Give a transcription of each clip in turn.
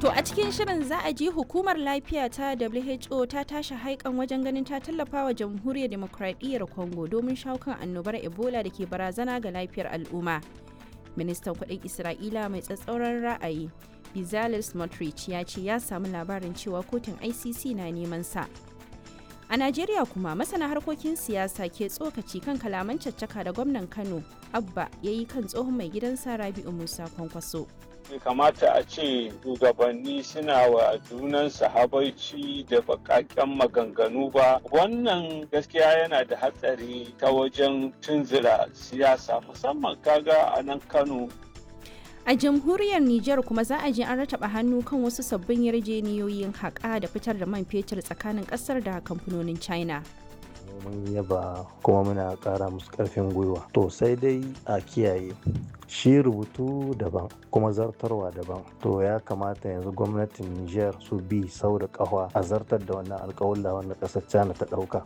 To a cikin shirin za a ji hukumar lafiya ta WHO ta tashi haikan wajen ganin ta tallafa wa jamhuriyar demokradiyyar Congo domin shawo kan annobar Ebola da ke barazana ga lafiyar al'umma. Ministan kudin Isra'ila mai tsatsauran ra'ayi Bezalel Smotrich ya ce ya samu labarin cewa kotun ICC na neman sa. A Najeriya kuma masana harkokin siyasa ke tsokaci kan kalaman caccaka da gwamnan Kano Abba ya yi kan tsohon mai gidansa Rabi'u Musa Kwankwaso. bai kamata a ce shugabanni suna wa junansu habaici da bakaken maganganu ba wannan gaskiya yana da hatsari ta wajen tunzura siyasa musamman kaga a nan kano A jamhuriyar Nijar kuma za a je an rataba hannu kan wasu sabbin yarjeniyoyin haƙa da fitar da man fetur tsakanin ƙasar da kamfanonin China. mun yaba kuma muna ƙara musu ƙarfin gwiwa to sai dai a kiyaye shi rubutu daban kuma zartarwa daban to ya kamata yanzu gwamnatin niger su bi sau da ƙafa a zartar da wannan alƙawalla wanda ƙasar china ta ɗauka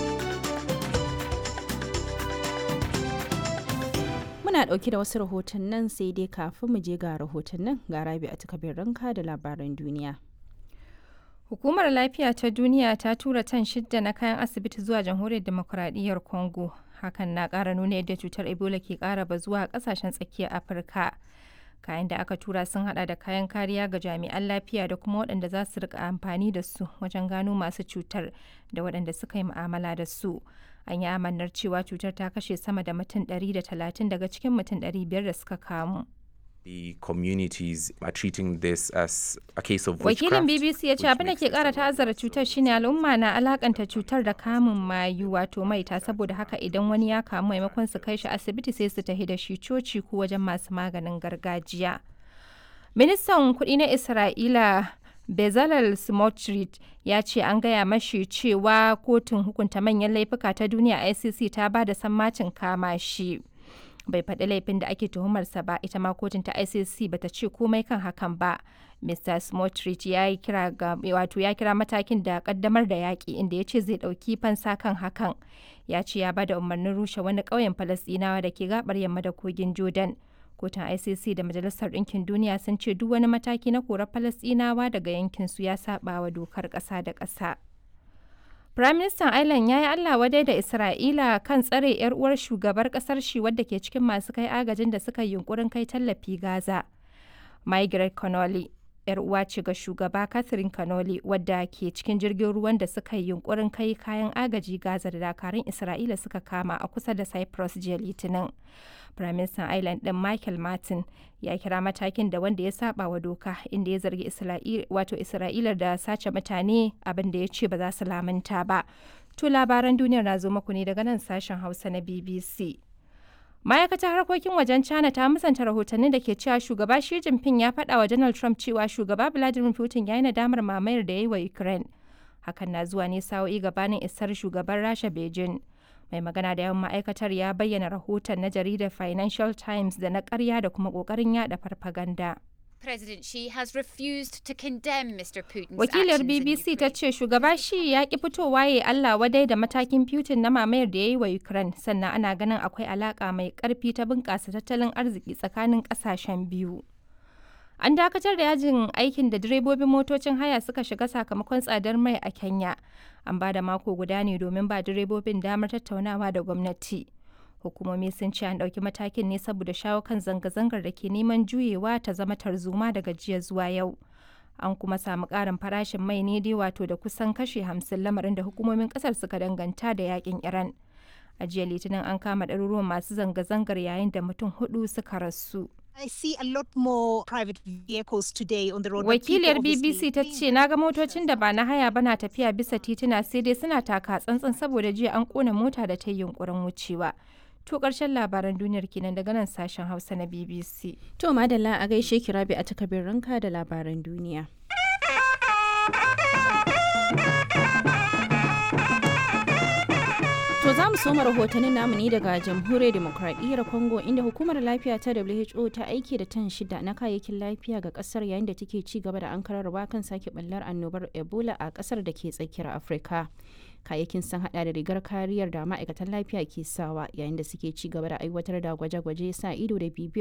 Muna ɗauke da wasu rahotannin sai dai kafin mu je ga rahotannin ga rabi a takabin ranka da labaran duniya. Hukumar Lafiya ta Duniya ta tura tan shidda na kayan asibiti zuwa Jamhuriyar Demokuraɗiyyar Congo. Hakan na ƙara nuna yadda cutar Ebola ke ƙara bazuwa a ƙasashen tsakiyar Afirka. Kayan da aka tura sun hada da kayan kariya ga jami'an lafiya da kuma waɗanda za su rika amfani da su wajen gano masu cutar da waɗanda suka yi mu'amala da su. An yi amannar cewa cutar ta kashe sama da mutum 130 daga cikin mutum 500 da suka kamu. the communities are treating this as a case of Wakilin witchcraft, BBC ya ce which abin da makes ke this kara a lot ta'azzara worse. cutar shine al'umma na alakanta cutar da kamun mayu wato maita saboda haka idan wani ya kamu maimakon su kai shi asibiti sai su tafi da shi coci ko wajen masu maganin gargajiya. Ministan kuɗi na Isra'ila Bezalel Smotrich ya ce an gaya mashi cewa kotun hukunta manyan laifuka ta duniya ICC ta ba da sammacin kama shi. bai faɗi laifin da ake tuhumarsa ba ita ma kotun ta icc bata ce komai kan hakan ba mr smotrich ya yi kira ga wato ya kira matakin da kaddamar da yaƙi inda ya ce zai ɗauki fansa kan hakan ya ce ya bada umarnin rushe wani ƙauyen falasɗinawa da ke gabar yamma da kogin jordan kotun icc da majalisar ɗinkin duniya sun ce duk wani mataki na korar falasɗinawa daga yankin su ya saɓa wa dokar ƙasa da ƙasa Firaministan Ireland ya yi Allah wadai da Isra'ila kan tsare 'yar uwar shugabar kasar shi wadda ke cikin masu kai agajin da suka yi yunkurin kai tallafi Gaza. Margaret Connolly, 'yar uwa ce ga shugaba Catherine Connolly wadda ke cikin jirgin ruwan da suka yi yunkurin kai kayan agaji Gaza da dakarun Isra'ila suka kama a kusa da Cyprus jiya Litinin. Firaministan Ireland ɗin Michael Martin ya kira matakin da wanda ya saba wa doka inda ya zargi wato Isra'ila da sace mutane abin da ya ce ba za su lamunta ba. To labaran duniyar na zo muku ne daga nan sashen Hausa na BBC. Ma'aikatar harkokin wajen China ta musanta rahotannin da ke cewa shugaba Xi Jinping ya faɗa wa Donald Trump cewa shugaba Vladimir Putin ya yi nadamar mamayar da ya yi wa Ukraine. Hakan na zuwa ne sa'o'i gabanin isar shugaban Rasha Beijing. mai magana da yawan ma'aikatar ya bayyana rahoton na jaridar financial times da na karya da kuma kokarin yada farfaganda President Xi has refused to condemn Mr. Putin's wakilar actions in bbc ta Ukraine. ce shugaba shi ya ki fitowa ya allah wadai da matakin putin na mamayar da ya yi wa ukraine sannan ana ganin akwai alaka mai karfi ta bunkasa tattalin arziki tsakanin kasashen biyu An dakatar da yajin aikin da direbobin motocin haya suka shiga sakamakon tsadar mai a Kenya. An ba da mako guda ne domin ba direbobin damar tattaunawa da gwamnati. Hukumomi sun ce an ɗauki matakin ne saboda shawo kan zanga-zangar da ke neman juyewa ta zama tarzoma daga jiya zuwa yau. An kuma samu ƙarin farashin mai ne dai wato da kusan kashe hamsin lamarin da hukumomin ƙasar suka danganta da yakin Iran. A jiya Litinin an kama ɗaruruwan masu zanga-zangar yayin da mutum hudu suka rasu. I see a lot more private vehicles today on the road. but people Wakiliyar obviously BBC ta ce na ga motocin da ba na haya ba na tafiya bisa tituna sai dai suna taka tsantsan saboda jiya an kona mota da ta yi yunkurin wucewa. To ƙarshen labaran duniyar kenan daga nan sashen Hausa na BBC. To madalla a gaishe ki rabi a takabin ranka da labaran duniya. To za mu soma rahotannin namu ne daga jamhuriyar demokradiyyar Congo inda hukumar lafiya ta WHO ta aiki da tan shida na kayayyakin lafiya ga kasar yayin da take ci gaba da ankararwa kan sake ɓallar annobar Ebola a kasar da ke tsakiyar Afirka. Kayayyakin sun hada da rigar kariyar da ma'aikatan lafiya ke sawa yayin da suke ci gaba da aiwatar da gwaje-gwaje sa ido da bibiyar